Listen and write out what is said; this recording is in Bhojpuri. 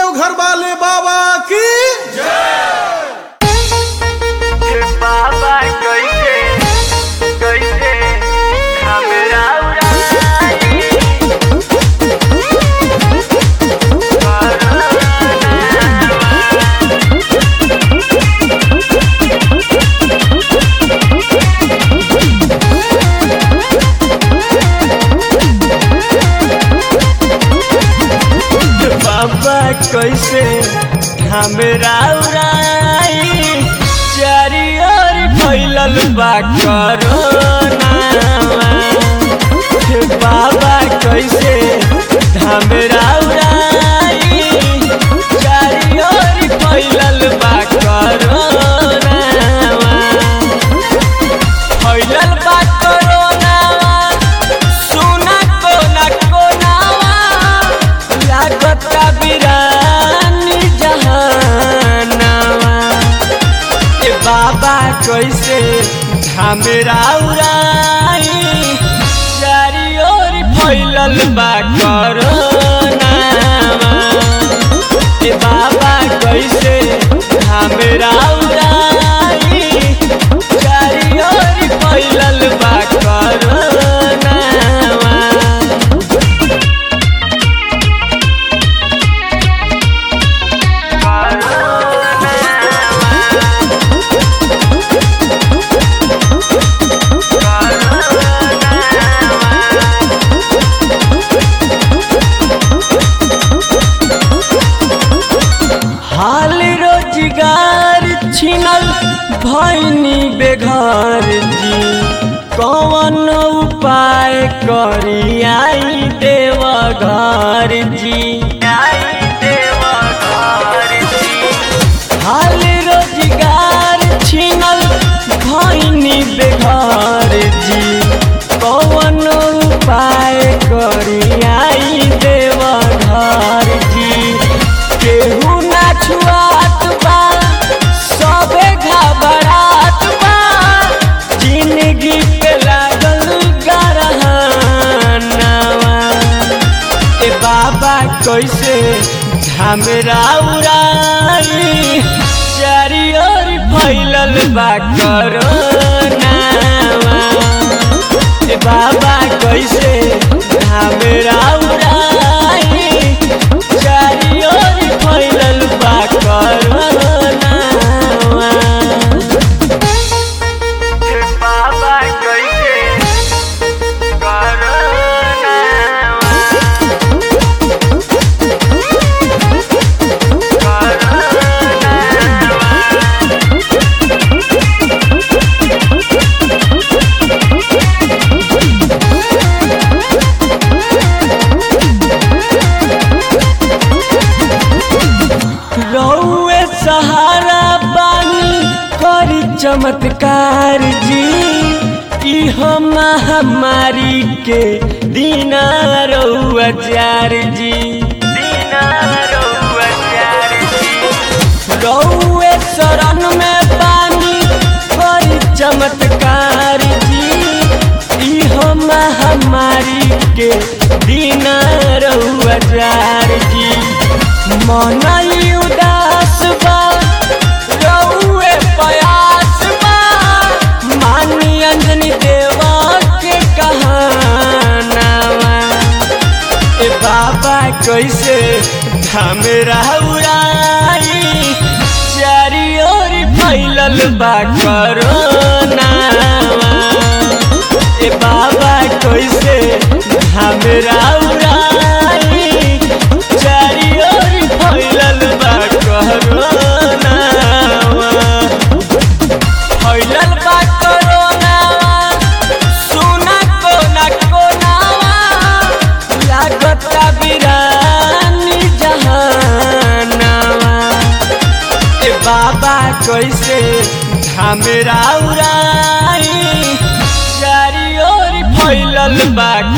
देवघर वाले बाबा की बाबा कैसे कैसे हमरा उड़ाई बाबा कैसे हमरा उड़ाई चारी ओर फैलल बा कोरोना बाबा कैसे हमरा उड़ाई चारी ओर फैलल बा कोरोना फैलल बा कोरोना सुना कोना कोनावा लागता बिरानी जहानावा ए बाबा कैसे हमरा उड़ाई चारी ओर फैलल बा कोरोनावा ए बाबा कैसे हमरा उड़ाई चारी ओर फैलल बा कोरोनावा हाल रोजगार छिनल भैनी बेघर जी कौन उपाय करी आई देव घर जी हाल रोजगार छिनल भैनी बेघर जी कौन उपाय करी आई देव घर जी केहू ना छुआत बा सबे घबरात बा जिंदगी पे लागल गरहनावा ए बाबा कैसे झमेरा उड़ाई चारी ओर फैलल बा कोरोनावा ए बाबा कैसे झमेरा उड़ाई चारी ओर फैलल बा कोरोनावा बाबा कैसे कोरोनावा रौए सहारा बानी करी चमत्कार जी ई हम महामारी के दीना रौआ जार जी दीना रौआ जार जी रौए शरण में बानी करी चमत्कार जी ई हम महामारी के दीना रौआ जार जी मनई उदास बा रउए प्रयास बा मानी अंजनी देवा के कहानावा ए बाबा कैसे धामेरा उड़ाई चारी ओर फैलल बा कोरोनावा ए बाबा कैसे धामेरा उड़ाई चारी ओर फैलल बा कोरोनावा फैलल बा कोरोनावा सुना कोना कोनावा लागता बिरानी जहानावा ए बाबा कैसे झमेरा उड़ाई चारी ओर फैलल बा